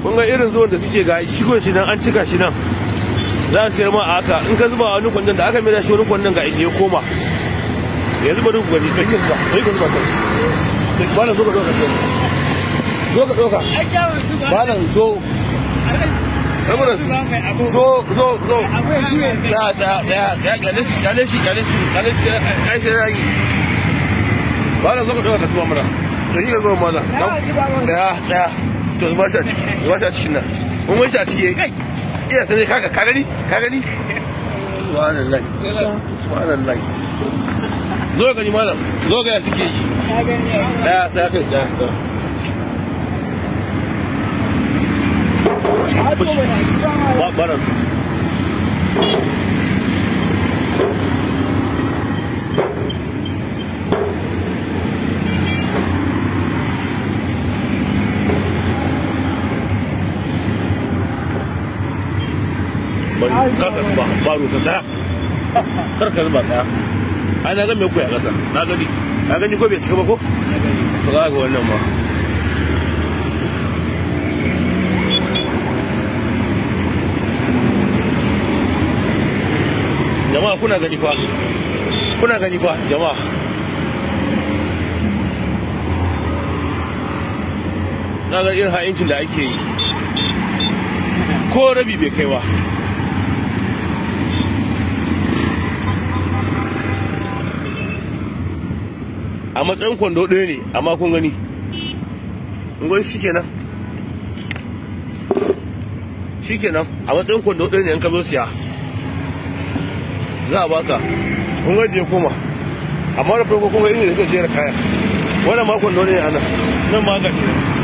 kun ga irin zuwan da suke ga cikon shi nan an cika shi nan za su sayar ma a haka in ka zuba a wani kwandon da aka mai da shi wani kwandon ga inda ya koma ya zuba duk gani ɗauki zuba ɗauki ka zuba ta ba na zo ka ɗauka zo ka ɗauka ba na zo rabunan zo zo zo ya ya ya ya kyale shi kyale shi kyale shi kyale shi kai sai ragi ba na zo ka ɗauka ka zuba mana to shi ka zuba mana ya tsaya to zuba shi a ciki zuba shi a cikin nan mun wani shi a ciki kai iya sani kaka ka gani ka gani subhanallah subhanallah zo ga ni malam zo ga ya suke yi daya daya kai daya daya ba ba na su bari kaka zuba baro ka tsaya kar ka zuba tsaya ai na ga me koya kasa na gani na gani ko bai cika ba ko to za ga wannan ma jama'a kuna gani fa kuna gani fa jama'a na ga irin ha'incin da ake yi ko rabi bai kai ba a matsayin kwando ɗaya ne amma kun gani ngon shi kenan shi kenan a matsayin kwando ɗaya ne in ka zo siya za a baka kun ga je koma amma da farko kun ga irin da suka jera kaya wannan ma kwando ne a nan nan ma ga shi